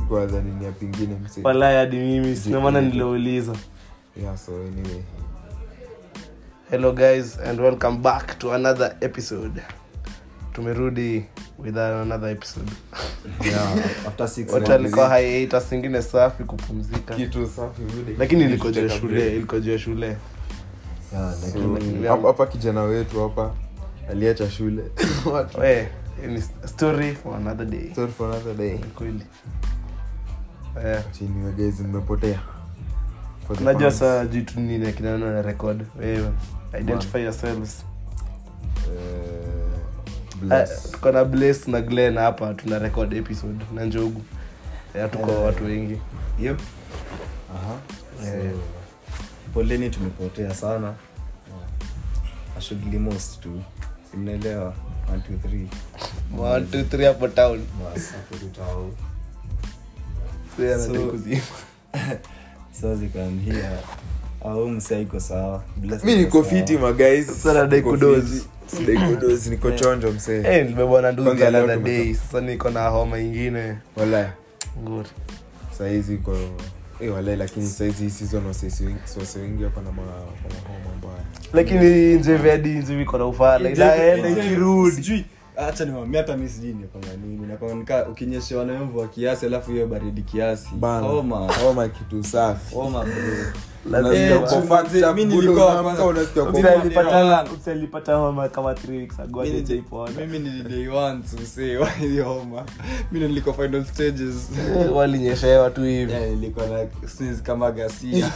sikuwa dhani ni ya pingine mse walai hadi mimi sina maana niliouliza yeah so anyway hello guys and welcome back to another episode tumerudi with another episode Yeah, after six watu months. alikuwa hiatus ingine safi kupumzika kitu safi bude lakini iliko juu ya shule iliko juu ya shule Yeah, So, lakini- hapa hapa kijana wetu hapa aliacha shule Watu- we hii ni story for another day Story for another day kweli Eh, chini wa guys mmepotea For the unajua fans, saa jitu nini akinana na record wewe identify yourselves eh, Eh, bless. tuko na blaze na glen hapa tuna record episode na njogu Eh, tuko watu wengi Yep. Aha. Eh, poleni tumepotea sana ashughuli most tu simnaelewa One, two, three. one, two, three hapo town Bas, hapo tutao. Sasa anataka So- kuzima. so zikamhia au msaiko sawa Bless mi iko niko sawa. fiti maguys Sasa nadai kudozi. sidai kudozi niko chonjo msee Eh, nimebebwa na ndugu Kwanza leo another tumetoka. day sasa niko na homa ingine wala nguri saizi iko eh, wala lakini saizi hii season wasesi wengi wase wengi wako na ma- wako na homa mbaya lakini njevi hadi njevi iko na ufala inaenda ikirudi Sijui, acha niwambia hata mi sijui nikwanga nini nakwanga nika ukinyeshewa na mvua kiasi alafu hiyo baridi kiasi bana homa homa kitu safi homa bro Unasikia lazima Eh, uko chuma, fucked up, mi bado nilikuwa unaamka kwanza- unasikia uko Mimi fucked up. Usalipata- usalipata homa kama three weeks ago Mimi- hadi hajaipona. mimi ni day one to say why hiyo homa mi ndo nilikuwa final stages Eh, walinyeshewa tu hivi Yeah, nilikuwa na sneeze kama gasia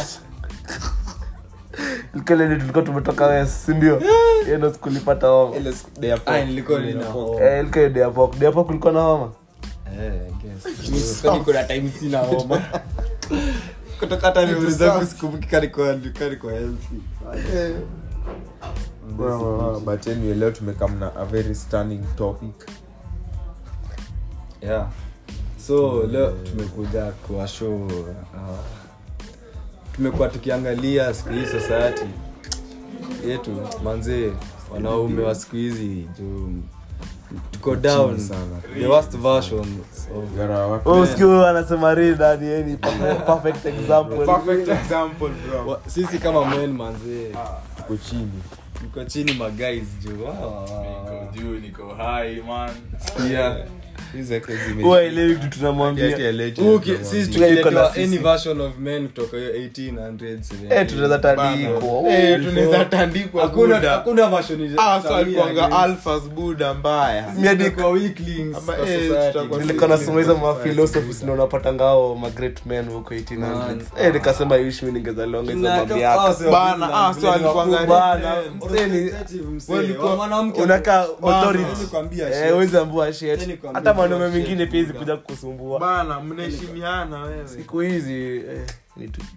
kile tulikuwa tumetoka west sindio hiyo ndo sikulipata homa Ile siku- day after. Ah, nilikuwa nina homa. Eh, ilikuwa hiyo deapok deapok ulikuwa na homa Eh, I guess. Mi sikwani kuna time sina homa kutoka hata Kitu niuli zangu safi. sikumbuki kani kwa kani kwa healthy Eh. Wow, wow, wow. but anyway leo tumekam na a very stunning topic yeah so leo tumekuja kwa show uh, tumekuwa tukiangalia siku hii society yetu manzee wanaume wa siku hizi juu tuko down sana. the worst version of Gara watu- Oh, usikie huyo anasema rida ni yeye ni perfect example Perfect example, bro. wa- sisi kama men manzee tuko chini tuko chini maguys juu Wow, wow, wow. Niko juu niko high man Yeah. Hizi zake zime- huwa elewi kitu Ati ya tunamwambia legend, Uki- bro. sisi Tuko na tukiletewa sisi. any version of men kutoka hiyo 1800s Eh, tunaweza tandikwa Bana. Eh, tunaweza tandikwa hakuna Buddha. hakuna version ile- Ah, so sawia alikuwanga against- alphas buda mbaya Mi hadi- Tutakuwa weaklings Ama, kwa eh, society. tutakuwa- nilikuwa nasoma hizo mafilosofis na unapata ngao magreat men huko 1800s eh nikasema ishi mi ningezalionga hizo Tuna- mamiaka ah, so Bana, vile ah, so vile alikuwanga- wakubwa. bana Representative mseni msee, walikuwa- wa mwanamke unakaa Bana, authority nilikwambia eh shit. wezi ambua shit Nilikwambia hata mwanaume shit, mwingine pia hizi buda. kuja kukusumbua bana mnaheshimiana wewe siku hizi eh, ni tu-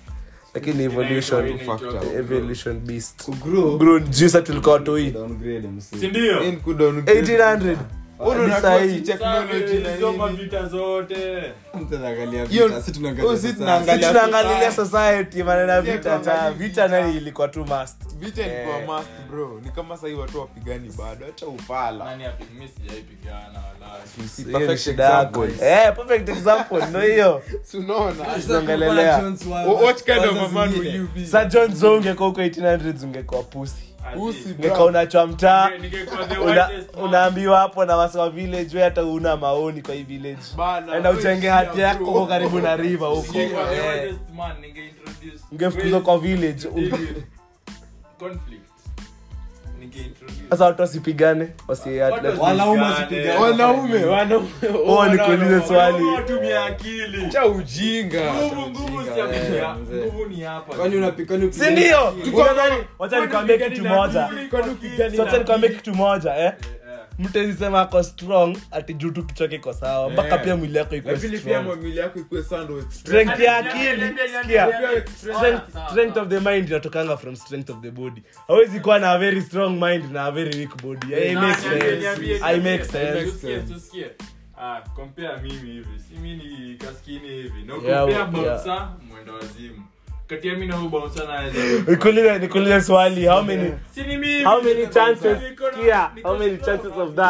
lakini evolution Inaitwa- inaitwa- evolution beast Kugrow. grown juice tulikuwa watoi Downgrade, msee. sindio In kudown- 1800 Wewe Hadi unakuwa sahi. technology na soma nini? vita zote Mtu anaangalia Hiyo- vita, sisi tunaangalia oh, sisi society. tunaangalia- Sisi tunaangalilia society manena Sisi vita cha tunaangalia vita vita. nani ilikuwa tu must vita ilikuwa Eh. must bro ni kama sahii watu wapigani bado acha ufala nani api- mi sijaipigana wala Si Hiyo ni perfect shida yako. example. Eh, perfect example ndo hiyo Si unaona Sasa tunaongelelea. kwa Jones wa- Wh- what kind of waza a man zingine. will you be sa john zo ungekuwa huko 1800s ungekuwa pusi Usi, bro. ungekuwa unachwa mtaa Ninge- ningekuwa the una- whitest man. unaambiwa hapo na wasi wa village we hata una maoni kwa hii village Bana, enda wewe uchenge shia, hati yako bro. huko karibu na river huko Ningekuwa the Eh, whitest man, ningeintroduce ungefukuzwa kwa village David. Conflict. Ningeintroduce. sasa watu wasipigane wasi Watu Wanaume wasipigane. wasipigane. wanaume wanaume Oh, nikuulize swali Wanaume watumie akili cha ujinga Nguvu- nguvu si ya Eh, kutumia- mzee. nguvu ni hapa Kwani unapi- kwani upi- si ndio Tuko- Unadhani- wacha nikwambie kitu moja Kwani upigani So, wacha nikwambie kitu moja eh Eh, mtu azisema ako strong ati juu tu kichwa kiko sawa mpaka Eh. pia mwili yako iko lakini pia strong mwili yako ikuwe sound with strength ya Niambie, akili niambie, niambie, sikia niambie. strength, Sawa, strength sawa. of the mind inatokanga from strength of the body hawezi kuwa na a very strong mind na a very weak body Eh, it Na, makes niambie, sense niambie, I niambie. make sense Tusikie, tusikie. Ah, compare mimi hivi si mi ni kaskini hivi na Yeah, compare yeah. bouncer mwendo wazimu kati ya mi na huyu bouncer naweza nikuulize nikuulize swali how many si ni mimi how many chances Niko na- kia niko how many strong. chances of that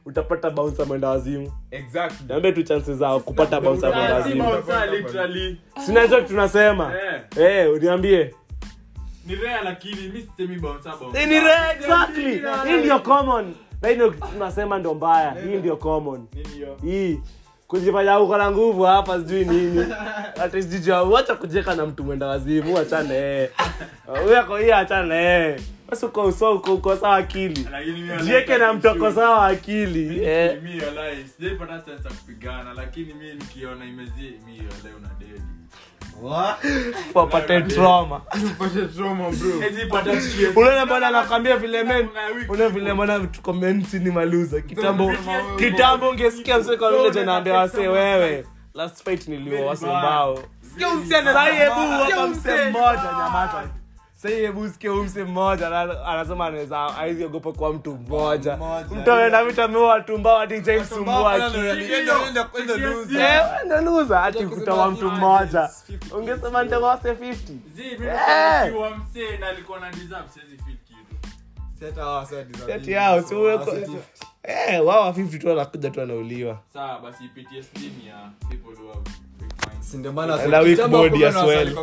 utapata bouncer mwenda wazimu exactly niambie tu chances zao kupata bouncer mwenda Ah, si wazimu bouncer, literally. sinacho tunasema Eh, eh uniambie ni rare lakini mi sisemi bouncer, bouncer. Eh, ni rare, exactly hii ndio common na hii ndio tunasema ndio mbaya hii ndio common Nini hiyo? hii kujifanya uko na nguvu hapa sijui nini hata sijui wacha kujeka na mtu mwenda wazimu achane eh huyo ako hii achane eh basi uko uso uko uko sawa akili Lakini mi walai jieke na mtu ako issue. sawa akili eh Mi walai, sijaipata chance ya kupigana lakini mi nikiona imezi mi walai una dedi. wapate trauma Hezi pata TSD. unaona bwana anakwambia vile men Una wiki. unaona vile bwana tuko mensi ni maluza kitambo kitambo ungesikia msee kwa vile janaambia wasee wewe last fight niliwa wasee mbao Sahi hebu hapa msee mmoja nyamaza Sahi hebu sikie huyu msee mmoja ana- anasema anaweza hawezi ogopa kwa mtu mmoja mtu ameenda vitu ameua watu mbao hadi jaimsumbua akili Eh, ndo loser ati kutoa mtu mmoja ungesema nitawase 50 Zi, mi Eh. nikiwa msee na alikuwa na deserve, siwezi feel kitu. Kati yao si uwe kwa- eh wao wa 50 tu wanakuja tu wanauliwa Sawa, basi PTSD ni ya people who have weak minds. Na weak body as well.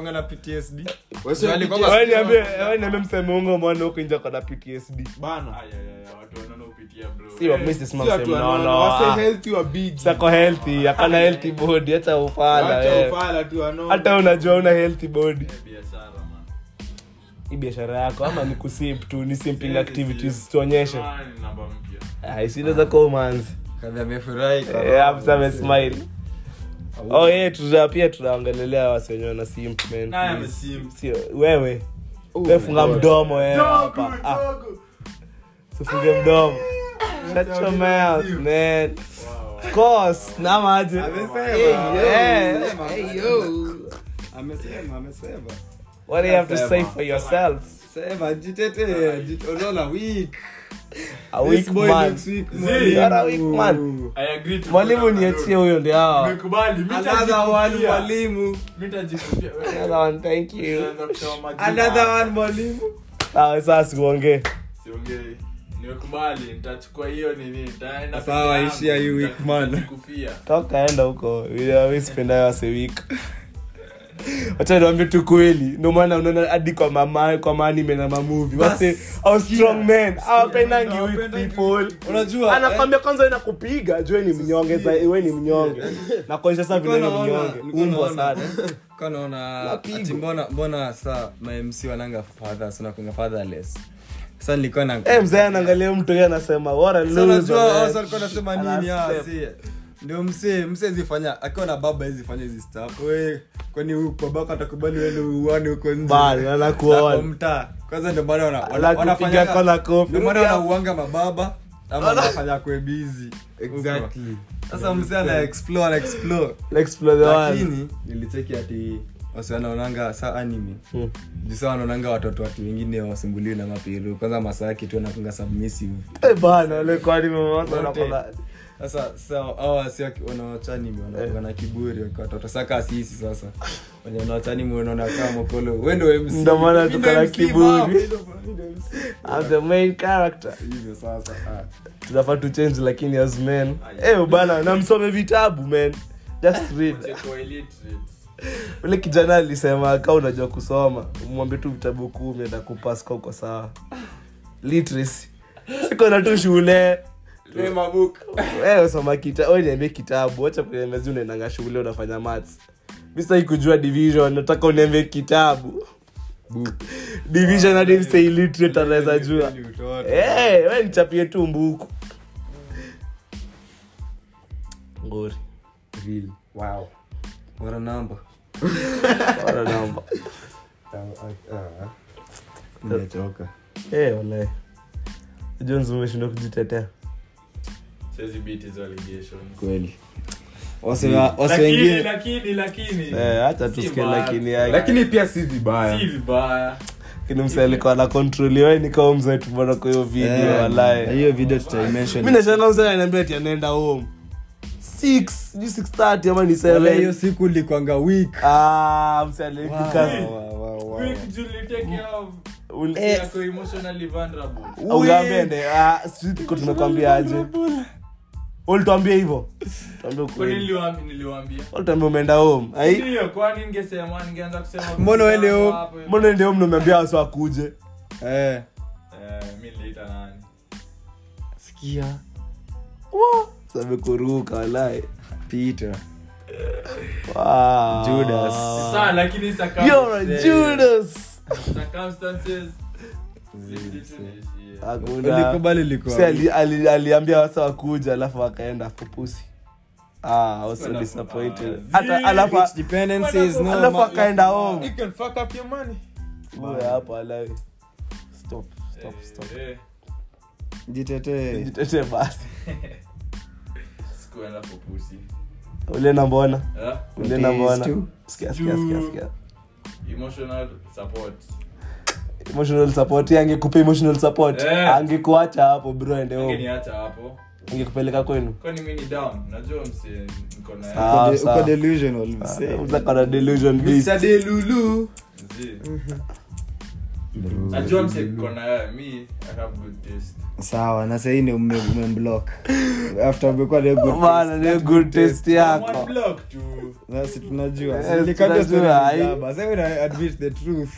wewe niambie wewe niambie mseme ungo mwana huko nje kwa na PTSD bana Aya, aya, aya, watu wanaona upitia, bro. si wa Eh, Mrs. Si Mama watu sema no wanaona, no wase ah. healthy wa big. sako healthy akana healthy body hata ufala Wacha wewe ufala tu wanaona. hata unajua una healthy body eh, biashara, man. hii biashara yako ama ni kusimp tu ni simping activities tuonyeshe Ah, ni namba mpya. ah isinaweza kuwa manzi eh afisa amesmile oh yeah tuta pia tunaongelelea wasi wenyewe na simp man Naye please. amesimp. sio wewe wewe funga mdomo wewe hapa ah usifunge mdomo shut your mouth man Wow. of course na maji yeah what do you have to say for yourself a weak man you are a weak man I agree to mwalimu go down niachie the road. huyo ndio hao Nimekubali, mi nitajikufia. Mi nitajikufia. Wewe, Another one, thank you unaanza kusema majina. sawa sasa siongee Siongei. nimekubali nitachukua hiyo nini nitaenda Sawa, peke yangu, ishia you weak man. nitajikufia. toka enda huko wispendayo wasewik wacha niwambie tu kweli ndio maana unaona hadi kwa mama kwa maanime na mamuvi wase au strong men awapendangi with people unajua anakwambia kwanza ina kupiga jue ni mnyonge za we ni mnyonge na kuonyesha sasa vile ni mnyonge umbwa sana kanaona Napigwa. ati mbona mbona saa mamc wananga fathers unakunga fatherless sa nilikuwa na eh mzee anaangalia mtu yeye anasema what a Sa loser unajua man. hao sasa walikuwa nasema nini Ana ah, step. si ndio msee msee zifanya akiwa na baba hizi fanya hizi stuff we kwani huyu babako atakubali wewe uone huko nje Bali, Na anakuona. kwa mtaa kwanza ndio maana wana- wana- Anakupiga wanafanyanga- kona kofi. ndio maana Rudi hapo. wanauanga mababa ama wanafanya kwe busy Exactly. sasa msee ana explore ana explore Explore the world. lakini nilicheki ati wasi wanaonanga sa anime Hmm. jusa wanaonanga watoto watu wengine wasumbuliwi na mapiru kwanza masaki tu anakunga submissive Eh, bana wale kwani mama Wote. wanakola sasa sa au wasi wanaochanimi wanakuanga na kiburi wakiwa watoto saka sisi sasa wenye wanaochanimi wanaona kama mokolo wendo MC. Ndio maana Mimi tuko ndo na MC, kiburi. mama, mimi ndo- mimi ndo MC. I'm the main character hivyo sasa ah. tunafaa tu change lakini as men eh bana na msome vitabu man just read Cheko illiterate. ule kijana alisema ka unajua kusoma mwambie tu vitabu kumi na kupas ka uko sawa literacy siko na tu shule wewe soma kita wewe niambie kitabu acha kuniambia zi unaendanga shule unafanya maths mi sitaki kujua division nataka uniambie kitabu division hadi mse illiterate anaweza jua Ni utoto. Eh, we nichapie tu mbuku ngori Bora namba Bora namba nimechoka Eh, walahi. jones umeshindwa kujitetea Siwezi beat hizo allegations. kweli wasi wa- wasi Lakini, wengine lakini, lakini. Eh, hata Si tusikie mbaya. lakini yake lakini pia si vibaya Si vibaya. lakini mse alikuwa na kontroliwe nikawa mzee tumeona kwa hiyo video Eh, na walahi hiyo video tutaimention mi nashanga mse ananiambia ati anaenda home 6 sijui 6:30 ama ni Wala hiyo 7 siku likwanga week ah mse alifika Wow, wow, wow, wow. Quick, Julie, take care of- Ul- yako emotionally vulnerable. ungambende ah sisi tuko tumekwambia aje ulituambia hivyo tuambie Kwani ukweli niliwaambi- niliwaambia ulituambia umeenda home ai Ndio, kwani ningesema ningeanza kusema Mbona uende home? hapo hivyo? mbona ndio mnaambia wasa akuje Eh. Eh, mi niliita nani sikia sabe kuruka walai Peter. wow. Judas. Sasa, lakini circum- You're a Judas. circumstances zilibidi tu niishie. Hakuna. Ulikubali ulikuwa. Si ali- ali- aliambia wasa wakuja alafu akaenda fupusi ah, I was so Kwenda disappointed fupusi. hata alafu Rich dependency is no alafu ma- akaenda home You can fuck up your money. Uwe hapo alawi stop stop stop Eh, Jitetee. jitetee basi sikuenda for pussy. ulienda mbona Eh? ulienda Days mbona too. sikia sikia sikia sikia emotional support emotional support yeye angekupa emotional support Eh. angekuacha hapo bro ende home angeniacha hapo angekupeleka kwenu kwani mi ni down najua mse niko na Sawa, Uko de- sawa. uko delusional, msee. mzakana delusion beast Mr. Delulu. Zi. najua mse niko na wewe mi i have good taste sawa na sahii ni ume- umemblock after umekuwa na good bana ni good taste One yako block tu nasi tunajua Yes, Nilikata story tunajua, ya ai. Jaba. Sasa una admit the truth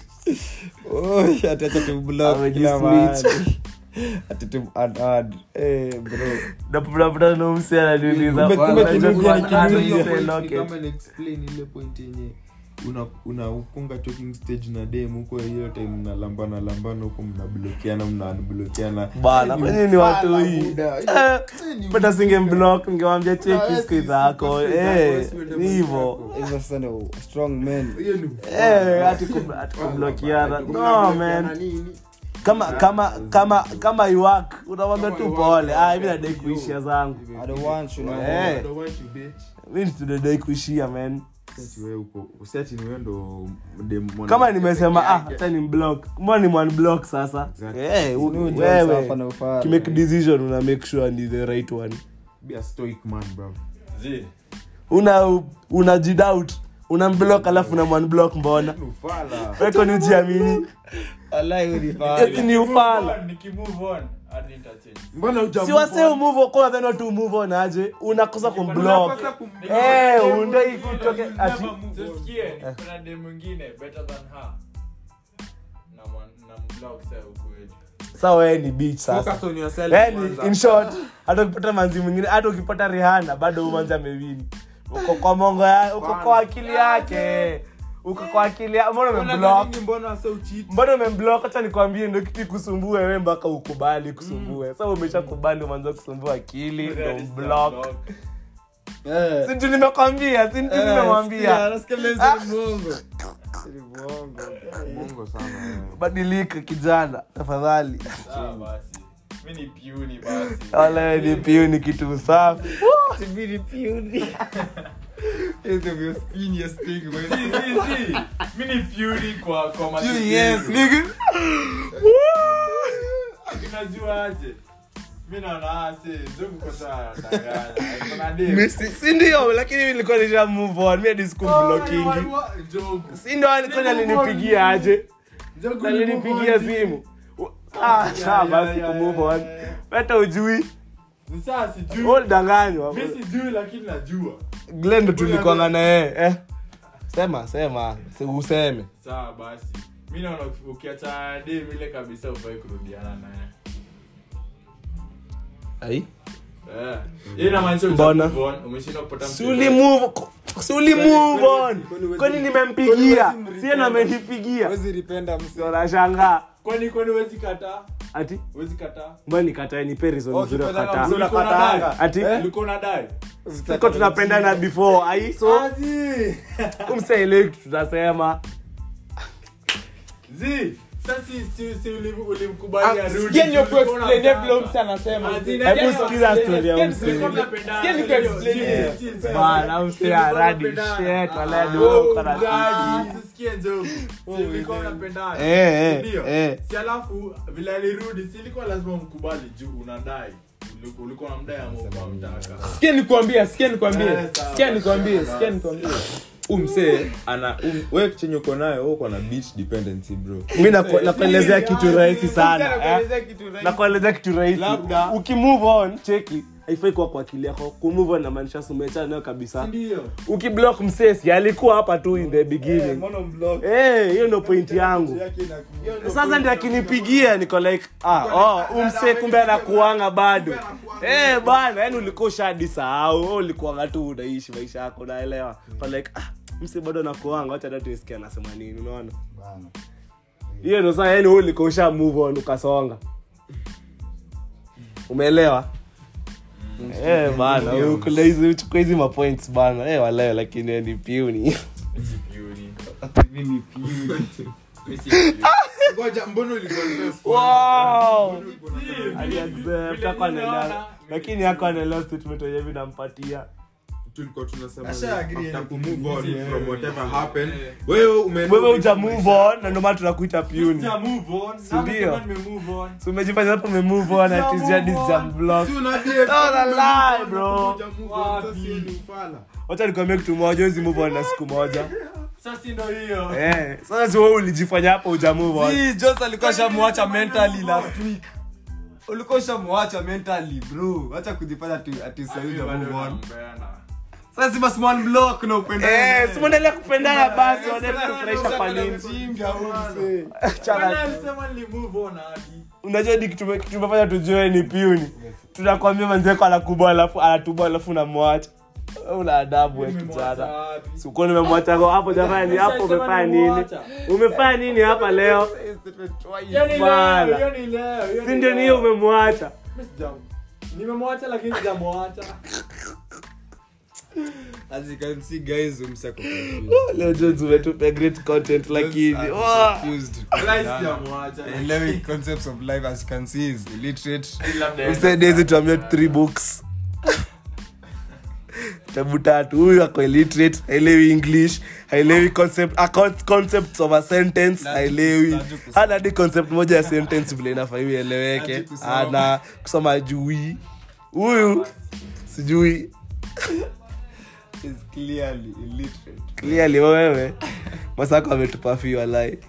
Oi, ati acha tumblock kila Amejisnitch. mahali. Ati tum- add- add. Eh, bro. naputaputana na msi ananiuliza Kumbe- kumbe "Bwana, kinubi unajua ni kwa- kinubi." hata Hiyo mse point ni locket." kama na-explain ile point yenye una- unafunga talking stage na dem huko hiyo time mnalambana lambana huko mnablokiana mnablokiana bana kwenye ni watu hii buda. Eh, pata singe block ningewambia Ah, cheki si- siku si- zako si- si- Eh, si- si- ni hivo Hivyo sasa ndio strong men hiyo ni Eh, hati kum- hati kublokiana no man kama kama kama kama iwak unamwambia tu pole ah mimi nadai kuishia zangu I don't want you, no. Eh. mimi tunadai kuishia man usiati ni wewe ndo dem- mwana- kama nimesema ah peke yake. hata ni block mbona ni one block sasa Exactly. eh u- Sinu jokes hapa wewe na ufala. kimake decision una make sure ni the right one Be a stoic man, bro. Zi. una unajidoubt una block alafu una one block mbona Ufala. weko ni ujiamini Wallahi wewe ni fala. Eti ni ufala Nikimove on, nikimove on, hadi nitachange. Mbona huja si move wase on? umove on, kwa then watu move on aje unakosa kumblock Unakosa kum- eh undo ikutoke ati Tusikie, kuna dem mwingine better than her. Na mwan- na mblock sasa huku wetu. sa wewe ni beach sasa Focus on yourself yani kwanza. in short hata ukipata manzi mwingine hata ukipata rihana bado huyu manzi amewini uko kwa mongo ya uko kwa akili yake uko kwa akili ya mbona Mbona umemblock nini, mbona wase ucheat? mbona umemblock acha nikwambie ndio kitu ikusumbue wewe mpaka ukubali kusumbue sasa umeshakubali umeanza kusumbua akili ndio That is the block block. Eh. si ndio nimekwambia si ndio Eh, sikia, nimemwambia nasikia mzee ni mwongo. Ni mwongo. Mungu sana, eh. badilika kijana tafadhali Sawa basi. Mi ni piuni basi. wala wewe ni piu ni kitu safi Subiri piuni. Hizo vyo spiniest thing, bro. Zi, zi, zi. Mi ni piuni kwa kwa matukio. Yes, nigga. Unajua aje? Mi naona ase, njogu kwa saa danganya. Kuna dem. si ndio lakini mimi nilikuwa nisha move on mimi hadi sikumblockingi Njogu. si ndio alikuwa alinipigia aje Njogu alinipigia simu ah sawa basi ya, ya, kumove on ya, ya. hata ujui Ni saa sijui. wewe danganywa Mi sijui lakini najua. Glenn ndo tulikuwa na yeye eh sema sema si useme Sawa basi. Mi naona ukiacha dem ile kabisa ufai kurudiana naye. ai Eh. Hii inamaanisha Mbona? uja move on, umeshindwa kupata si mtu uli yoyote. move si uli move on kwani huwezi- kwani kwani nimempigia huwezi mrepend? sie ndo amenipigia Huwezi rependa msee. ndo nashangaa Kwani kwani huwezi kataa? ati Huwezi kataa? mbona nikatae ni reason Oh, nzuri ya ukipenda kukataa mzuri Ulikuwa unakatanga. unadai? ati Ulikuwa unadai? siko tunapendana before ai so Azi. umsaelewi kitu tunasema Zi. Sasa si si si ulim- ulimkubali arudi. sikia ndio Ulikuwa kuexplain unataka. vile msi anasema Azi, Sikia hebu ndio sikiza kuexplain, story ya sikia msi. ndio- Ulikuwa mnapendana. sikia ndio Ndio, kuexplain. chill, chill, chill. bana Ulikuwa msia radi mnapendana. shit wala Ah, ndio oh, uko na mradi. sisi. Sisikie njogu. Si ulikuwa mnapendana. Eh, eh, Ndio. eh. Si alafu vile alirudi si ilikuwa lazima mkubali juu unadai. Uliku- Ulikuwa unamdai ama ulikuwa unamtaka. sikia nikwambie sikia nikwambie Eh, sawa. sikia nikwambie Sawa. sikia nikwambie umsee ana um, we chenye uko nayo wewe uko na beach dependency bro mi naku- nakuelezea kitu rahisi sana eh? Nakuelezea kitu rahisi. nakuelezea kitu rahisi Labda. ukimove on cheki haifai kuwa kwa akili yako kumove on inamaanisha sumechana nayo kabisa ndio ukiblock msesi alikuwa hapa tu in the beginning Eh, hiyo ndio point yangu sasa ndi akinipigia niko like ah, oh, umse kumbe anakuanga bado eh bana yani ulikuwa ushadi sahau wewe ulikuanga tu unaishi maisha yako unaelewa But like ah, mse bado anakuanga wacha hata tuisikie anasema nini unaona hiyo ndo sasa yani wewe ulikuwa usha move on ukasonga umeelewa Eh bana, ukula hizi uchukua hizi mapoints bana. Eh walayo lakini wewe ni piuni. ngoja mbona ulikuwa first? Wow. Mbona ulikuwa unasema- aliaccept ako anaelewa lakini ako anaelewa statement yenye mi nampatia tulikuwa tunasema Asha agree after anything. kumove on Yeah. from whatever happened wewe umeenda wewe uja move on na ndio maana tunakuita piuni Ja move on. Si ndio? Sasa nime move on. so umejifanya hapo ume move on Sija ati jadi move za on. block Si una date, Oh, la ume lie, move on, bro. uja move on, Wapi? sasa yeye ni ufala. wacha nikwambia kitu moja wezi move on na siku moja Sasa si ndio hiyo. eh sasa si wewe ulijifanya hapo uja move on Si, Jones alikuwa shamwacha mentally last week ulikuwa shamwacha mentally bro acha kujifanya ati- ati sahii Mimi uja bado move on. nampenda. sasa si basi one block na upende eh si muendelee kupendana basi wanaenda kufurahisha kwa nini Chana- Bwana alisema nili move on hadi. unajua ni kitu kitu tumefanya tujue ni piuni tunakwambia manzeko anakubwa alafu anatubwa alafu unamwacha Wewe una adabu we Nimemwacha kijana wapi? sikuwa nimemwacha kwa hapo jamani hapo umefanya nini umefanya nini hapa leo Hiyo ni Bana. leo, hiyo ni leo, hiyo si ndio ni hiyo umemwacha Mimi sija- nimemwacha lakini sijamwacha as you can see guys umsako leo Jones umetupa great content lakini Wah! Wallahi sijamwacha Eleven concepts of life as you can see is illiterate Msaidie hizi tuambie three books tabu tatu huyu ako illiterate haelewi english haelewi concept a con- concepts of a sentence Najua- haelewi najua kusoma. hana hadi concept moja ya sentence vile inafaa ieleweke Najua kusoma. ana kusoma jui huyu sijui is clearly illiterate clearly wewe masako ametupa fi walai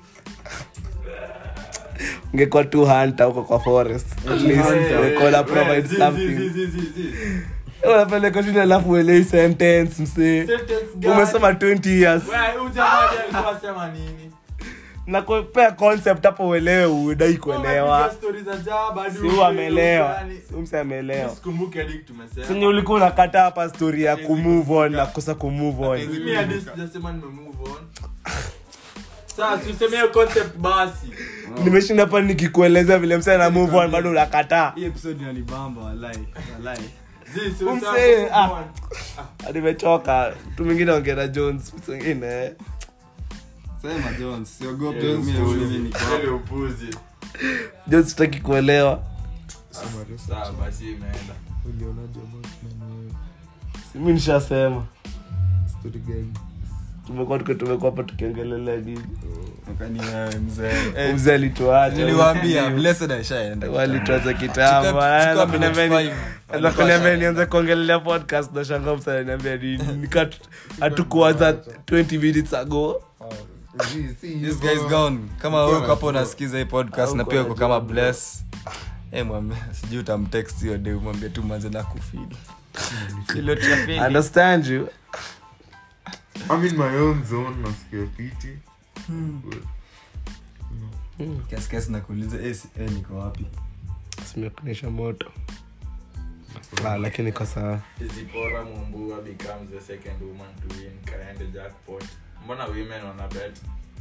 ungekuwa tu hunter huko kwa forest at least ungekuwa na provide Zi, zi, something zi, zi, zi, zi. unapeleka shule alafu uelewi sentence msee Sentence gani? umesoma 20 years Wewe, huyu jamaa ndiye alikuwa anasema nini? na kupea concept hapo uelewe udai kuelewa Unapiga stories za jaba, hadi si uelewe huyu ameelewa gani. si mse ameelewa Sikumbuki hadi tumesema. sinye ulikuwa unakata hapa story ya kumove on na kukosa kumove on Mimi hadi sijasema nime move on. Sasa si useme hiyo concept basi. nimeshinda hapa nikikuelezea vile mse ana move on bado unakataa hii episode inanibamba walai walai Zi, si Umse, useme move ah. on. nimechoka mtu mwingine ongera jones mtu mwingine sema jones siogope Yeah, mimi upuzi. mimi niko Ile upuzi. jones sitaki kuelewa Sawa, basi imeenda. ulionaje Batman wewe? mi nishasema Story gani? tumekuwa tuko tumekuwa hapa tukiongelelea nini Kwani wewe mzee Eh, mzee alituacha niliwaambia blessed aishaenda walituacha kitambo Chukua- chukua minute five. Anza kuniambia nianze kuongelelea podcast na shanga msaniambia nika hatukuanza 20 minutes ago Zi, si hivyo. this guy is gone kama Uko wewe na- uko hapo unasikiza hii podcast na Uko pia na uko kama job. bless eh mwambie sijui utamtext hiyo day umwambie tu manze na kufeel ile traffic understand you I'm in my own zone nasikia fiti kiasi kiasi nakuuliza eh si- eh niko wapi simekunisha moto ah, lakini kwa sawa Zipporah Mumbua becomes the second woman to win Kaende jackpot. Mbona women wana bet?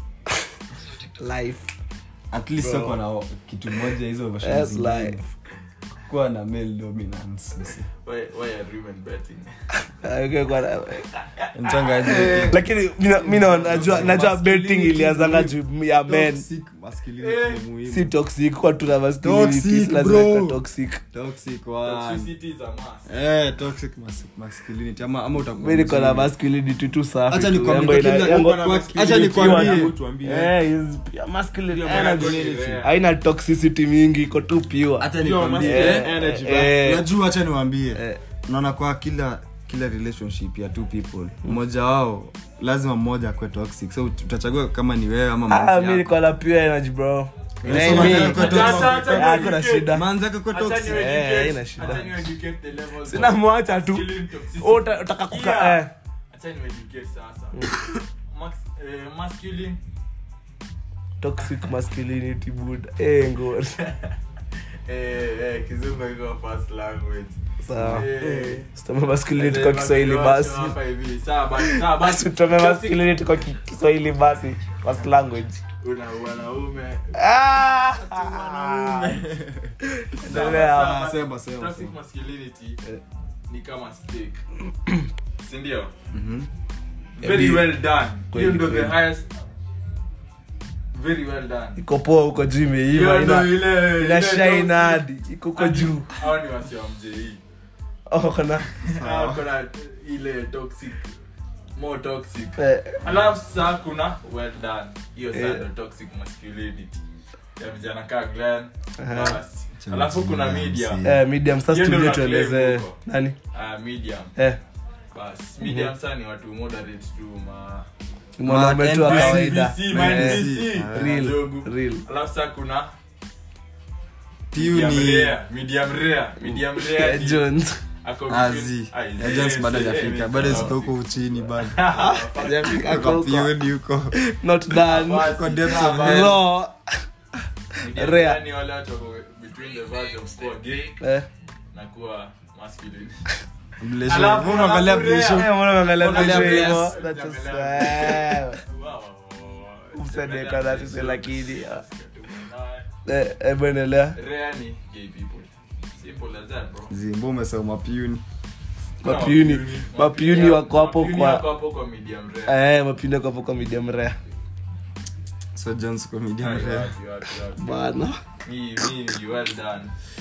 life at least soko na kitu moja hizo versions That's zingine. life. kuwa na male dominance msi. Why, why are women betting? Ah, okay, kwa na- mchangaji lakini mina- mi na- najua najua betting ilianzanga juu ya men Toxic masculinity ni muhimu. si toxic kwa tuna masculinity, Toxic, si lazima bro. ikuwe toxic Toxic one. Toxicity is a must. Eh, toxic mas- masculinity ama ama utakuwa mi niko na mzuri. masculinity tu safi Acha tu. nikwambie, Yangu ina- kila- yangu- kwa- masculinity acha ikiwa nikwambie. na- tuambie Eh, is pure masculinity. Ndio Haina- masculinity. haina toxicity mingi iko tu pure Acha Yo, nikwambie. masculine Eh, energy, eh, unajua hacha niwambie Eh. naona kwa kila kila relationship ya two people mmoja wao lazima mmoja akwe toxic so utachagua kama ni wewe ama ah, mwenzi mi yako. niko na pure energy bro Eh, mi- Acha- acha- acha Eh, hakuna niwaeducate. shida manzaka kwa Acha toxic niwaeducate. Eh, haina shida. Acha niwaeducate the levels sina of mwacha tu masculine toxicity. Wewe uta- utaka kuka Yeah. eh. Acha niwaeducate sasa. Max- eh, masculine toxic masculinity buda eh ngori eh, eh, kizungu iko first language. sawa Eh. sitome masculinity Eh, kwa kiswahili basi hapa hivi. Sawa basi, sawa basi. sitome masculinity kwa ki- kiswahili basi first language Una wanaume. Ah! Sawa, Endelea. sawa. sema, sema, Toxic sema. masculinity ni kama steak. Si ndio? Mhm. Very Ebi- well done. Kweli, Hiyo ndio the kweli. highest very well done. iko poa huko juu imeiva Hiyo ndio ina ile ina ile shine toxic. hadi iko huko Hadi- juu hao ni wasi wa mjei. oh kuna Hao kuna ile toxic more toxic eh, alafu sasa kuna well done hiyo Eh. sasa ndio toxic masculinity ya vijana kaa Glenn Aha. basi alafu kuna medium eh, medium sasa Hiyo ndio tujue na claim tuelezee huko. nani ah medium eh basi medium sasa ni watu moderate tu ma mwanaume tu wa NPC, kawaida NPC, Eh, ma NPC. real Jogu. real alafu sasa kuna Piu medium ni rare medium rare medium rare Eh, ni- Jones ako azi between- ah, ya Jones bado eh, hajafika eh, bado eh, ziko huko uchini bado Hajafika Kwa huko. piuni huko not done Basi, Kwa depths of sawa. hell. no Medium Rare. rare ni wale watu wako between the verge of kuwa gay eh na kuwa masculine Mlesho. Alafu Mbona unaangalia alafu mlesho? rare. Eh, mbona unaangalia Unaangalia vitu hivyo? bless. That's just- Unaangalia eh, Wow, wow, wow. Msadeka na sisi lakini, ah. Na- eh, hebu endelea rare ni gay people. Simple as that, bro. zimbo umesema piuni Kuna Mapiuni. mapiuni. Mapiuni wako hapo Mapiuni kwa- wako hapo kwa medium rare. eh mapinde kwa hapo kwa medium rare so jones comedian Ah, you rare are, you are, you are. bana Me, me, you well done.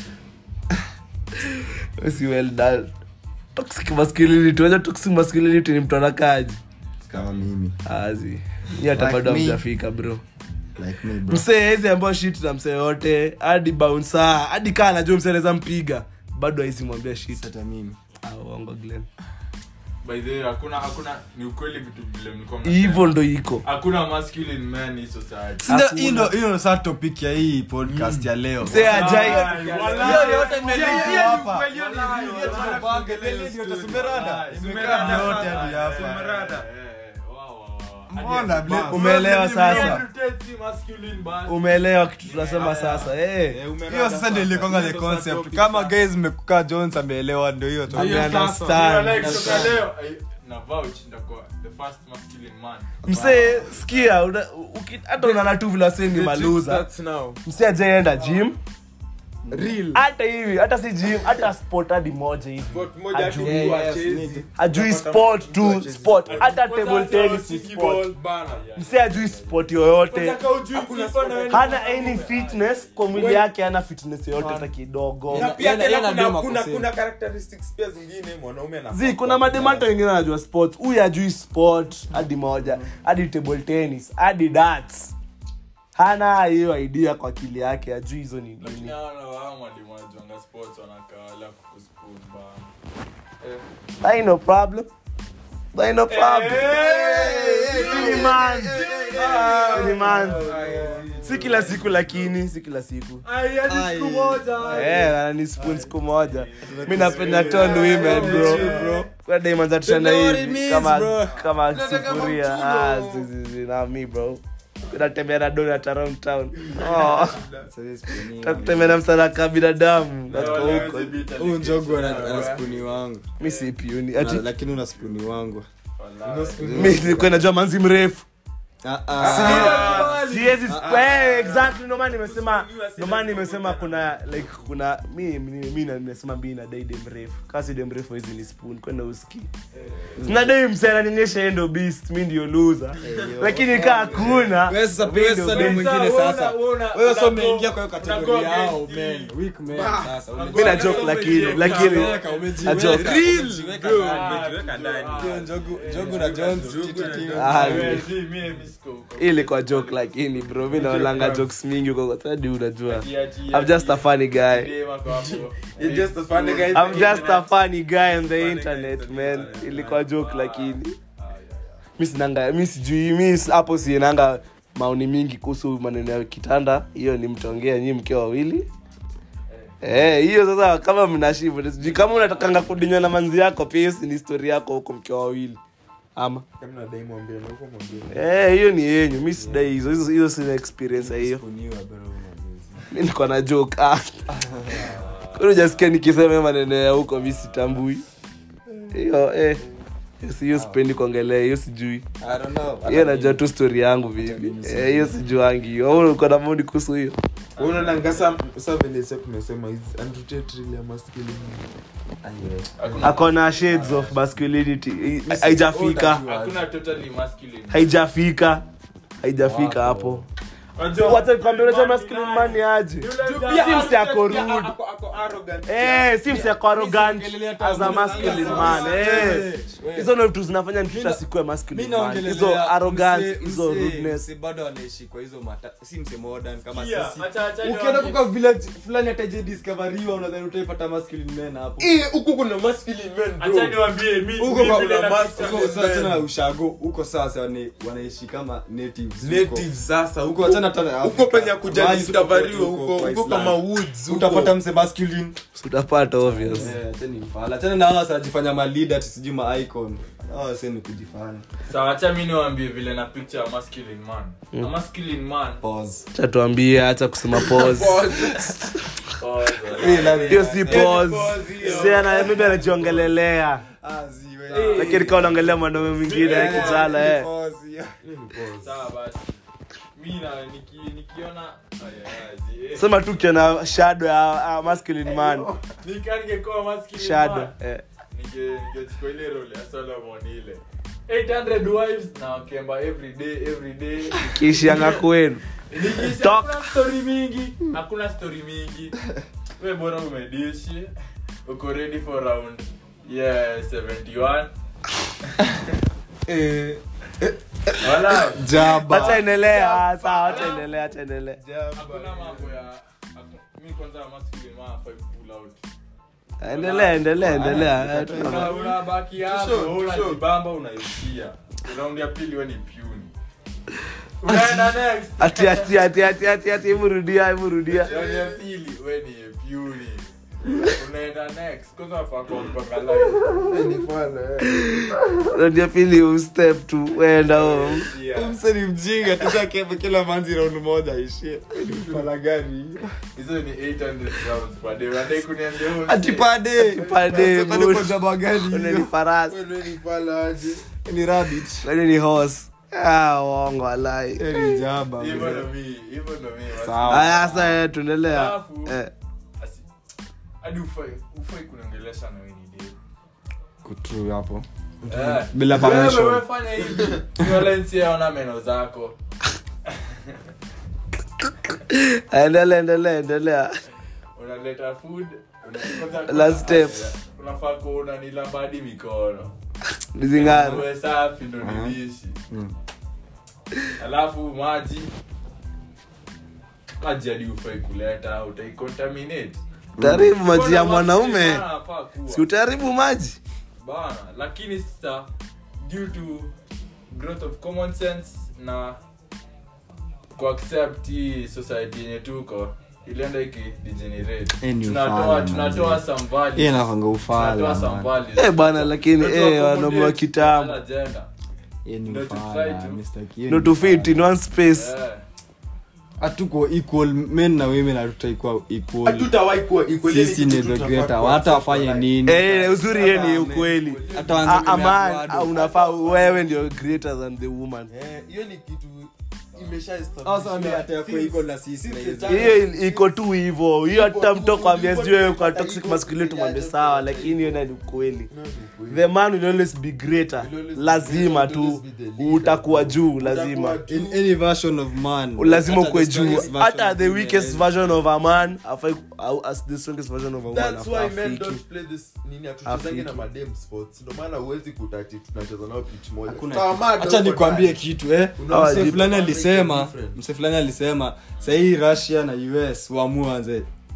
si well done toxic masculinity wacha toxic masculinity ni mtu anakaji kama mimi azi ni hata Like bado me. hamjafika bro like me bro msee hizi ambao shit na msee yote hadi bouncer hadi kaa anajua msee anaweza mpiga bado haisi mwambia shit hata mimi Ah, uongo Glenn. By the way, hakuna hakuna ni ukweli vitu vile mlikuwa mnasema. hivyo ndo iko hakuna masculine men in society Sindio, Hakuna. hii ndo- hiyo ndo saa topic ya hii podcast ya leo msee ajai Wallahi, wallahi. Hiyo yote imelipia Hiyo ni hapa. ukweli, hiyo ni Wallahi, ukweli. hiyo tunapanga, ile ndio utasumerada. Wallahi, Imekaa sumerada yote sana. hadi hapa. Sumerada. Eh, wow, wow, wow. Mbona, Hadi- Blake? Umeelewa sasa? Reputate si masculine basi. umeelewa kitu tunasema sasa eh. hiyo sasa ndio ilikonga the concept kama guys mmekukaa jones ameelewa ndio hiyo tu. Ame- Hiyo sasa. understand. Hiyo like kutoka leo, eh, na vouch nitakuwa the first masculine man. msee sikia una- uki- hata unaona tu vile wasee ni maluza msee ajaenda gym hata hivi hata si gym hata sport hadi moja hivi Ajui- ajui sport tu sport hata table tennis ni sport msee ajui sport yoyote hana any fitness kwa mwili yake hana fitness yoyote hata kidogo na pia Yana- tena yana kuna, dema kuna, kusema. kuna characteristics pia zingine mwanaume anafaa zi kuna kuwa mademata wengine anajua sport huyu ajui sport hadi moja hadi table tennis hadi darts hana hiyo idea kwa akili yake ajui hizo ni Lakini nini hao na wao mwalimu wanajuanga sports wanakaa wala kukuspoon bana. That ain't no problem That ain't no problem Si ni man. Si ni man. si kila siku lakini si kila siku Eh, ni spoon siku moja mi napenda ton women bro kwa diamonds atashana hivi kama kama sufuria ah zi zi zi na mi bro natembea na donut around town oh takutembea na msana ka binadamu natoka huko huyu njogu ana ana spuni wangu mi si piuni Na- ati lakini una spuni wangu mi nilikuwa najua manzi mrefu Ah, ah. siwezi eh, exactly ndio maana nimesema ndio maana nimesema kuna like kuna mi mi mi na- nimesema mimi na dai dem mrefu kasi dem mrefu hizi ni spoon kwenda uski sina dai msana nionyesha yeye ndo beast mi ndio loser lakini kaa hakuna Wewe sasa mi wewe ndio sasa ndio beast. mwingine sasa wewe sasa umeingia kwa hiyo unago kategoria yao against men me. weak men sasa mi na joke lakini lakini umejiweka Na joke. umejiweka umejiweka ndani. Hiyo njogu njogu na jones titi Ah, Eh, si, mi- mi siko huko. ili kwa joke lakini bro mi naolanga jokes mingi huko hadi unajua Ati- ati- I'm just a funny guy Dem ako hapo. You're just a funny guy. I'm just a funny guy on the internet man ilikuwa joke lakini mi sinanga mi sijui mi s- hapo sienanga maoni mingi kuhusu maneno ya kitanda hiyo ni mtaongea nyii mkiwa wawili Eh, hiyo sasa kama mnashivu sijui kama unatakanga kudinywa na manzi yako pia hiyo si ni story yako huko mkiwa wawili ama kama nadai mwambie na huko mwambie Eh, hiyo ni yenyu mi sidai hizo hizo hizo sina experience ya hiyo Kuniwa, bro, unajua. mi niko na joke ah. Kwani hujasikia nikisema hiyo maneno ya huko mi sitambui hiyo eh hiyo si- hiyo sipendi kuongelea hiyo sijui I don't know. hiyo najua tu story yangu vivi Eh, hiyo sijuangi hiyo Wewe uko na maoni kuhusu hiyo unaona ngasa sa vile sasa tumesema is unrooted really a masculine ako na shades of masculinity I- haijafika hakuna totally masculine haijafika haijafika hapo wacha nikwambie unajua masculine man ni aje si msi ako rude Eh, si msi ako arrogant as a masculine man eh. hizo ndo vitu zinafanya mtu asikue masculine man hizo arrogance hizo rudeness bado anaishi kwa hizo mata si mse modern kama Pia, sisi acha- acha ukienda niwaambie. kuka village fulani hataje discoveriwa unadhani utaipata masculine men hapo huku kuna masculine men acha niwaambie mi huko mi kwa vile kuna na- huko sasa tena na ushago huko sasa wana- wanaishi kama natives huko. native sasa huko huko achana tena huko Afrika. penye kuja Mahali discoveriwa huko- huko huko huko kwa kama Islam. woods huko. utapata mse masculine utapata obvious Eh, acheni mfala achana na hawa sajifanya malida tisijui ma icon hawa sasa ni kujifanya sawa acha mi niwaambie vile na picture ya masculine man a masculine man pause cha tuambie hacha kusema pause oh, hiyo si pause si ana maybe anajiongelelea ah ziwe lakini kama unaongelea mwanaume mwingine ya kijana eh sawa basi mi na niki- nikiona Aya, aya, zi- sema tu ukiona shadow ya uh, masculine man nika ningekuwa masculine shadow man eh. ninge- ningechukua ile role ya solomon ile 800 wives na wakemba every day every day kiishianga kwenu Nikisha- Talk. hakuna story mingi hakuna story mingi we bora umedishi uko ready for round yeah 71 wala jaba acha endelea sawa acha endelea acha endelea hakuna mambo ya haku- mi kwanza masculine man hafai pull out endelea endelea endelea Eh, tuna- Una- unabaki hapo Sure, unajibamba unaishia raundi ya pili we ni pyuni unaenda next ati ati ati ati ati ati hebu rudia hebu rudia raundi ya pili we ni pyuni unaenda next kwanza wafaa kumpanga live rudia pili ustep tu wenda home Yeah. mse ni mjinga tushakeba kila manzi round moja ishie mfala gani hizo ni 800 rounds per day unadai kuniambia huo ati mse- pade Pade, Pade bush. kwa jaba gani Wende hiyo? ni farasi ni rabbit wende ni horse ah uongo alai Eh, ni jaba hivyo bro. ndo mi hivyo ndo mi Sawa. aya sasa eh, tuendelea Alafu- eh. Asi- hadi ufai ufai kuniongelesha na wewe ni demu. Kutrue hapo Eh. Bila Wewe, permission. wewe fanya hivi Violence yaona meno zako endelea endelea endelea unaleta food una- kwanza- Last step. unafaa kuona nilamba hadi mikono nizingara uwe safi ndo nidishi alafu maji maji hadi ufai kuleta utaicontaminate utaharibu maji ya Mbona mwanaume masculine anafaa kuwa? si utaharibu maji bana lakini sasa due to growth of common sense na kuaccept hii society yenye tuko ilienda iki degenerate Eh, ni tunatoa ufala, tunatoa manze. some values Hii inakwanga ufala, tunatoa some man. values eh bana lakini Tunatoa eh wanaume wa accommodate kitambo other gender. Hii ni Ndio tu ufala, try to- Mr. Kiyo no ni to fit ufala. in one space Eh, hatuko equal men na women hatutaikuwa equal hatutawahi kuwa equal, sisi yani ni kitu the tunafaa greater kuwa hata wafanye separate. nini eh uzuri yeye ni Hata ukweli hata waanze Ah, kumea man bado. ah, unafaa wewe ndio greater than the woman Eh, hiyo ni kitu imesha Sasa wame hata ya kuwa equal na sisi na hizo. hiyo iko tu hivo hiyo hata tu, mtu kwambia iko sijui wewe tu, kwa iko toxic tu, masculinity yeah, mwambie just sawa like- lakini hiyo ni ukweli the man will always be greater Will always be lazima greater, will tu always be the leader. utakuwa juu lazima Utakuwa in any version of man lazima Hata ukwe the juu strongest version hata of the female weakest is- version of a man afai au as the strongest version of a woman That's why men afiki don't play this nini hatuchezangi na Afiki. madem sports ndio maana huwezi kutati tunacheza nao pitch moja Hakuna Tawamada hacha huko nikwambie ndani. kitu eh Unaona, mse jibu- fulani make it alisema different. mse fulani alisema sahii russia na us waamue wanze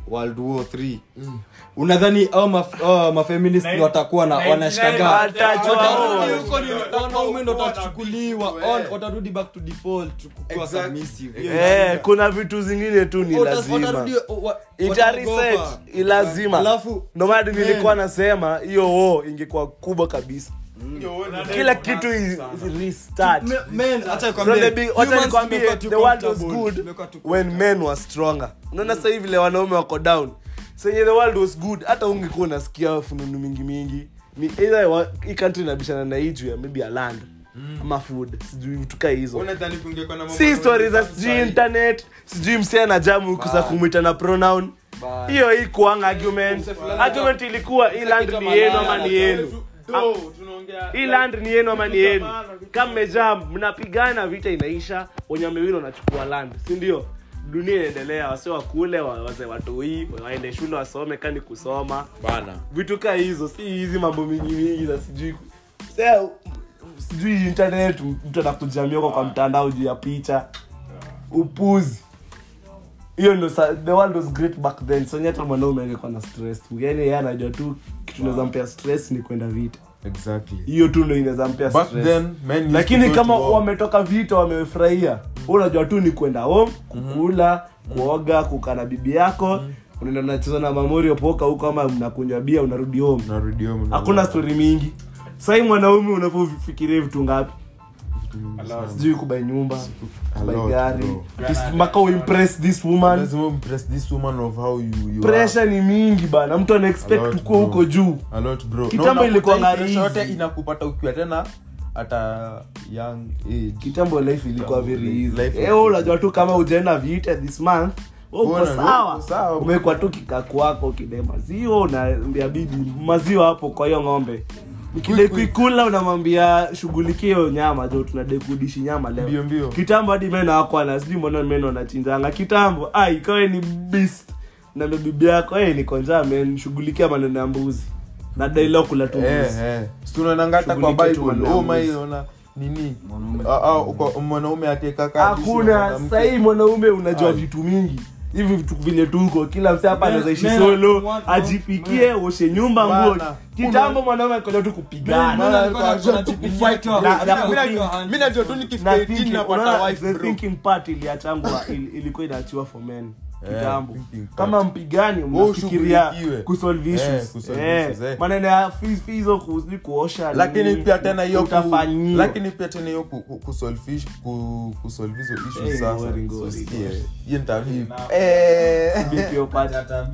world war 3 unadhani au maf- au mafeminist Nine- watakuwa na 99 wanashikaga Watajua. watarudi huko ni Watakuwa wanaume ndo wanapiga. watachukuliwa Eh. on- watarudi back to default kukuwa Exactly. submissive Hiyo Eh, shida. kuna vitu zingine tu ni Wata- lazima watarudi, wa- ita reset wataogopa. ilazima Alafu- ndo maana Man. nilikuwa nasema hiyo wo ingekuwa kubwa kabisa kila kitu is, is restart Me- men, acha From nikwambie, the big- wacha humans nikwambie, tumekuwa too the world was comfortable. good Tumekuwa too when men were stronger unaona sasa hivi vile wanaume wako down senye the world was good hata ungekuwa unasikia fununu mingi mingi ni either wa- hii country inabishana na hii juu ya maybe a land ama food sijui vitu kaa hizo unadhani kungekuwa na mambo si na stori za OnlyFans sijui sahi? internet sijui msia na jamu kuza kumwita na pronoun Bye. hiyo hii kuanga argument argument ilikuwa hii land ni yenu ama ni yenu Do, tunaongea- hii land ni yenu ama ni yenu kama mmejaa mnapigana vita inaisha wenye wamewili wanachukua land si ndio dunia inaendelea wase wakule wa- wase watoi waende shule wasome kani kusoma Bana. vitu kaa hizo si hizi mambo mingi mingi za sijui Sasa, sijui internet mtu anakujamia huko kwa mtandao juu ya picha upuzi hiyo ndo sa- the world was great back then so hata mwanaume angekuwa na stress tu yani yeye anajua tu kitu inaweza mpea stress ni kwenda vita Exactly. hiyo tu ndo inaweza mpea Back stress then, men used lakini to go kama to war. wametoka vita wamefurahia wewe unajua tu ni kwenda home kukula kuoga kukaa na bibi yako unaenda unacheza na mamorio poka huko ama mnakunywa bia unarudi home Unarudi home, unalala. hakuna stori mingi sahii mwanaume unavyofikiria vitu ngapi sijui kubai nyumba A kubai lot, gari bro. Tis- mpaka uimpress this woman lazima impress this woman of how you, you pressure ni mingi bana mtu ana A expect lot, ukuwa bro. huko juu are. A lot, bro. Kitambo Na unakuta ilikuwa hii ngari pressure hizi. yote inakupata ukiwa tena hata young age kitambo life ilikuwa very Life easy was eh unajua tu kama ujaenda vita this month wewe uko Bwana, sawa uko sawa. umekuwa tu kikaku wako kide maziwa unaambia bibi maziwa hapo kwa hiyo ng'ombe ukidai kuikula unamwambia shughulikia hiyo nyama jo tunadai kudishi nyama leo Mbio, mbio. kitambo hadi meno wako ana sijui mbona meno anachinjanga kitambo ai ikawe ni beast na ndo bibi yako hey, niko njaa men shughulikia maneno ya mbuzi na dai leo kula tu eh mbuzi eh si tunaonanga hata kwa Shughulika tu bible wanaume. oh my ona nini Mwanaume. Ah, ah, kwa- mwanaume akikaka hakuna sahii mwanaume unajua vitu mingi hivi vitu vile tuko kila mse hapa Men- anaweza ishi men- solo want- ajipikie oshe nyumba nguo Bana. kitambo mwanaume akaja tu kupigana mi najua tu nikifika Na 18 thinking- napata unaona, wife, the bro. thinking part iliachangwa il- ilikuwa inaachiwa for men Eh, kitambo thinking part. kama mpigani Wewe mnafikiria ushughulikiwe. kusolve Eh, issues kusolve Eh, issues, eh. maneno ya fees- fees hizo kuzi kuosha lakini nini, pia tena hiyo ku- utafanyiwa. lakini pia tena hiyo ku- ku- kusolve ish- ku- kusolve hizo issues Eh, sasa ngori, ngori, usikie. ngori. Hiyo nitavipi? Eh. Hiyo part.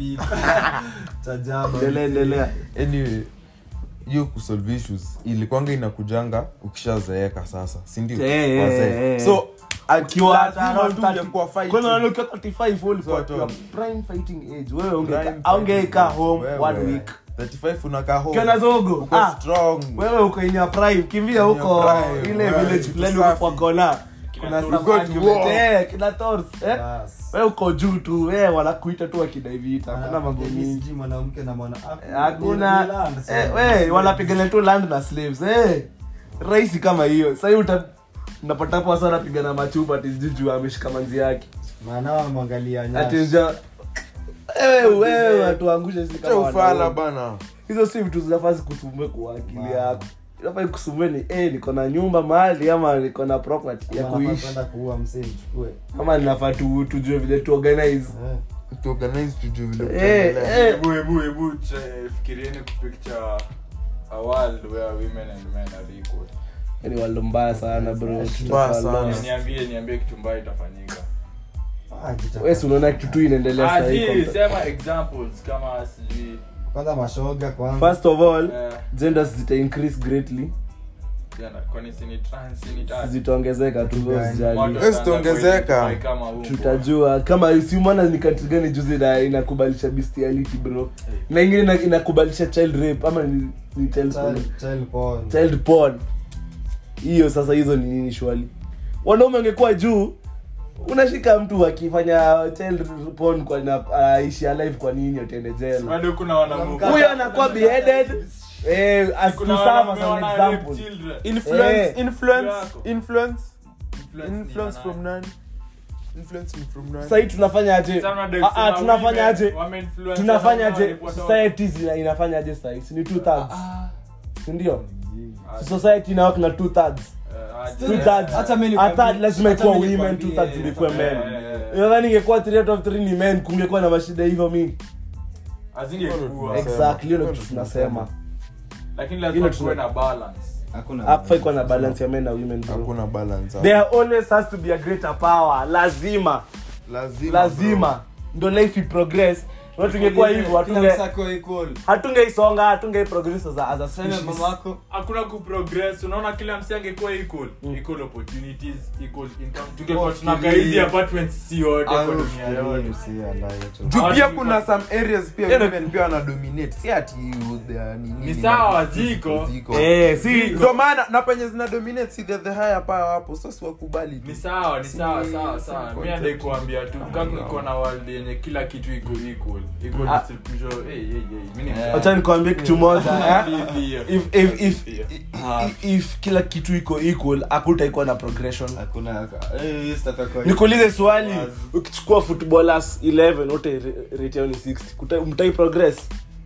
Endelea, endelea. anyway hiyo kusolve issues ilikwanga inakujanga ukishazeeka sasa sindio Eh, eh, Wazee. eh. so Ukiwa lazima around tu 30 ungekuwa fighting. Kwanza unaona ukiwa 35 wewe ulikuwa So, your to- prime fighting age. Wewe unge- Prime aungeika fighting. home Wewe, one week. 35 unakaa home. Ukiwa na zogo, Uko ah, strong. wewe uko in your prime kimbia In your huko prime, ile wewe, village vitu fulani safi. huko kwa kona kuna Tors. some Go to argument, war. eh, kina Tors, eh? wewe uko juu tu wewe wanakuita tu wakidai vita hakuna mambo mingi mwanamke na mwana hakuna eh, we wanapigana tu land na slaves eh rahisi kama hiyo sahii uta unapata hapo wasa wanapigana machupa ati sijui juu ameshika manzi yake maana mwangalia ati sija wewe wewe watuangushe si Acha kama ufala wanaume. bana hizo si vitu zinafaa zikusumbue kwa akili yako inafaa ikusumbue ni eh niko na nyumba mahali ama niko na property ya kuishi kuua msee chukue ama ninafaa tu tujue vile tu organize tuorganize tujue vile eh tutaendelea. eh Hebu hebu hebu try- fikirieni kupicture a world where women and men are equal. ni waldo mbaya sana bro Mbaya Tutakuwa sana. lost. Niambie niambie kitu mbaya itafanyika. wewe si unaona kitu tu inaendelea Ah, sasa si, hivi sema examples kama sijui kwanza mashoga kwanza first of all eh, genders zita increase greatly jana, kwani si ni trans, si ni trans? zitaongezeka tu Gani? usijali Watu Yes, wataanza tuongezeka. kuidentify kama huko. tutajua kama siumana ni country gani juzi ina- inakubalisha bestiality bro na ingine ina- inakubalisha child rape ama ni, ni child, porn. Child- child porn. child porn hiyo sasa hizo ni nini shwali wanaume wangekuwa juu unashika mtu akifanya child porn kwa na aishi alive kwa nini atende jela bado kuna wanaume- huyo anakuwa beheaded eh, as to kuna serve as wanaume an wana rape example children. influence Eh. influence Yako. influence Influence ni influence ya from nani? nani influence ni from nani? sahii tunafanyaje Sana ndio Ah, ah, kusema tunafanyaje women- wameinfluence tunafanyaje sana walipotoka. society zina- inafanyaje sahii si ni two thirds sindio society inawak na two thirds Eh, aje. two thirds Hata mimi a nikwambie- third lazima hata ikuwa mimi women two nikwambie, thirds ilikuwa men Eh, eh, eh. nadhani ingekuwa three out of three ni men kungekuwa na mashida hivyo mingi Hazingekuwa. exactly hiyo ndio kitu tunasema lakini Hilo lazima tuna- kuwe na balance Hakuna hapa ikuwa na balance ya men na women bro. hakuna balance there always has to be a greater power lazima lazima lazima ndo life progress na tungekuwa hivyo Kila hatunge msako equal. hatungeisonga hatungeprogress as a, as a Sema species mamako hakuna kuprogress unaona kila msi angekuwa equal equal opportunities equal income tungekuwa tunakaa hizi apartments si yote kwa dunia yote juu pia Hawatu- kuna some areas pia Yeah, women pia wana dominate si ati you- they are nini, Ni ni sawa, ma- ziko. ziko. eh si ndio maana na penye zina dominate si the, the higher power hapo sasa wakubali tu. ni sawa ni Si- sawa si sawa sawa mi content. nadai kuambia tu kama iko na world yenye kila kitu iko equal equal Ah. distribution hey hey hey mimi ni Eh. wacha nikwambie kitu moja eh? Hivi, if, if, if, hivi. if, if kila kitu iko equal hakutaikuwa na progression hakuna eh, hii sitatoka hivi. nikuulize swali ukichukua footballers 11 wote rate yao ni 60 Kuta- mtai progress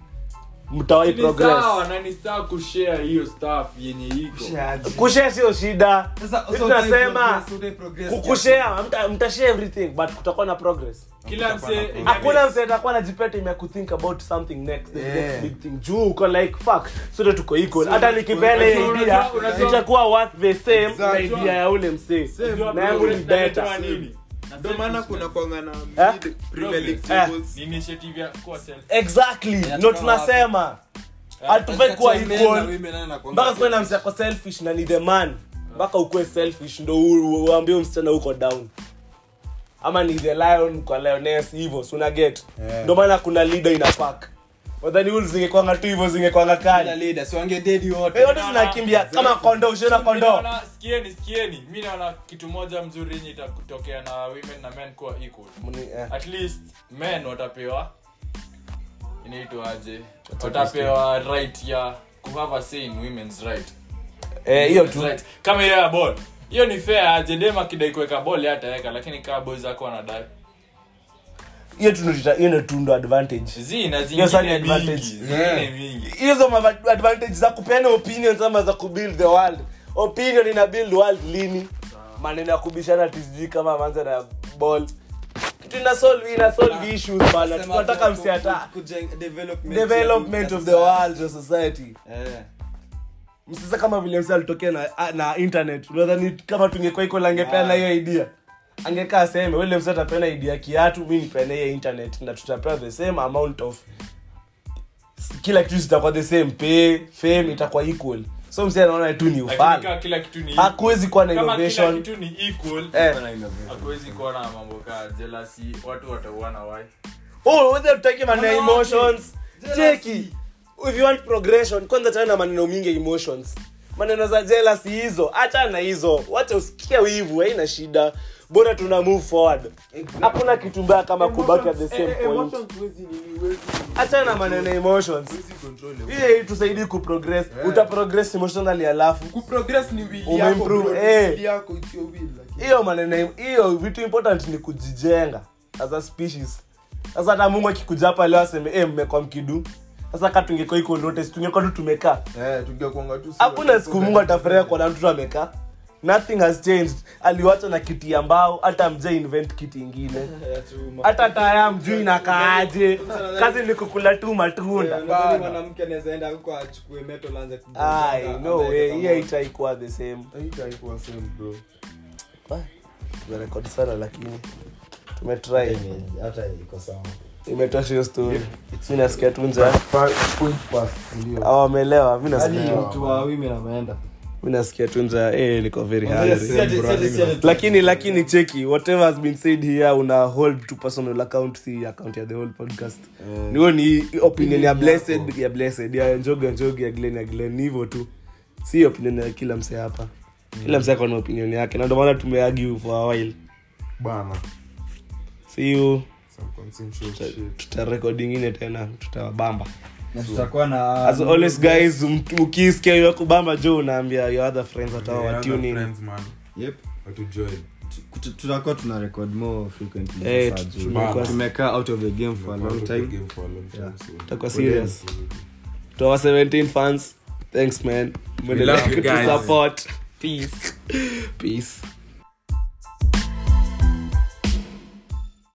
mtawai Ni progress sawa na ni sawa kushare hiyo stuff yenye iko kushare sio shida Sasa, Sisi so tunasema utai progress, utai progress kukushare mta- mtashare everything but kutakuwa na progress kila mse hakuna mse atakuwa najipeta ime kuthink about something next the Yeah. next big thing juu uko like fuck sote tuko equal hata nikipele Unajua- idea unajua- unajua- itakuwa worth the same na Exactly. idea ya ule msee Same. na yangu ni better ndio maana kuna kwanga na Eh? mid Premier League Eh. tables. ni initiative ya kuwa self exactly Inatoka ndo tunasema hatufai kuwa Kati ya men na equal women, nani anakuanga mpaka kuwe na selfish? mse ako selfish na ni the man mpaka ukuwe selfish ndo u- uambie msichana uko down ama ni the lion kwa lioness hivyo si una get Yeah. ndo maana kuna leader ina pack wadhani ul zingekwanga tu hivyo zingekwanga Kila kali leader, si wangededi wote. Eh, wote zinakimbia kama kondo ushiona Mi kondo naona- sikieni sikieni mi naona kitu moja mzuri yenye itakutokea na women na men kuwa equal Mni- eh. at least men watapewa inaitwaje watapewa right ya kuhave a say in women's right Eh, hiyo Women's tu right. kama hiyo ya ball hiyo ni fair aje dem akidai kuweka ball yeye ataweka lakini kaa boys zako wanadai hiyo tu ndo- hiyo ndo tu ndo advantage zina Hiyo sasa ni zingine mingi advantage. zingine mingi hizo ma- advantage za kupeana opinions ama za kubuild the world opinion ina build world lini maneno ya kubishana tisijui kama manza na ball kitu ina solve ina solve issues bana Sema tunataka ku- msiata ku- kujeng- development development ya of the world of society Eh. msisa kama vile msi alitokea na, na internet unadhani kama tungekuwa iko langepeana hiyo idea angekaa seme wele msi atapeana idea kiatu mi nipeana hiyo internet na tutapewa the same amount of kila kitu zitakuwa the same pay fame itakuwa equal so msi anaona tu ni lakini kaa ufala kila kitu ni hakuwezi kuwa na kama kila innovation kitu ni equal eh. hakuwezi kuwa na mambo kaa jealousy watu watauana wai oh whether tutaki maneno ya emotions cheki if you want progression kwanza tana na maneno mingi ya emotions maneno za jealousy hizo acha na hizo wacha usikie wivu haina shida bora tuna move forward hakuna kitu mbaya kama kubaki at the same Eh, eh, point emotions huwezi nini, huwezi- acha na maneno ya emotions huwezi control emotions. hiyo tusaidii kuprogress uta progress emotionally alafu kuprogress ni will Umeimprove, yako bro. eh. Will yako it's your will lakini hiyo maneno hiyo vitu important ni kujijenga as a species sasa hata mungu akikuja hapa leo aseme eh mmekwa mkidu sasa ka tungekuwa iko lote si tungekuwa tu tumekaa eh tungekuanga tu si hakuna watu siku tu mungu atafurahia kuona mtoto amekaa nothing has changed aliwacha na kiti ya mbao hata mje invent kiti ingine hata taya mjui nakaaje kazi ni kukula tu matunda Unadhani mwanamke anaweza enda huko achukue metal aanze kugonga, Ai, no ambaye way kama- hiyo itaikuwa the same haitaikuwa same bro tumerekodi sana lakini tumetry hata iko sawa imetosha hiyo story mi nasikia tu njaa point pass ndio Hawa wameelewa mi hadi nasikia mtu wa women ameenda mi nasikia tu njaa eh, niko very Si hungry ati- si ati- si ati- lakini lakini cheki whatever has been said here una hold to personal account si account ya the whole podcast ni hiyo ni opinion ya blessed ya blessed ya njoga njoga ya glen ya glen ni hivyo tu si opinion ya kila mse hapa kila mse ako na opinion yake na ndio maana tumeargue for a while bana see you some consensual shit tutarekodi ingine tena tutawabamba na tutakuwa na as always guys m- ukisikia hiyo kubamba jo unaambia your other friends watawa Yeah, watune other in friends, man Yep. watu join tu- tutakuwa tuna record more frequently Eh, sasa juu. tumekuwa- tumekaa out of the game for a long time Game for a long time, so- Tutakuwa serious to our 17 fans thanks man love you guys. support peace peace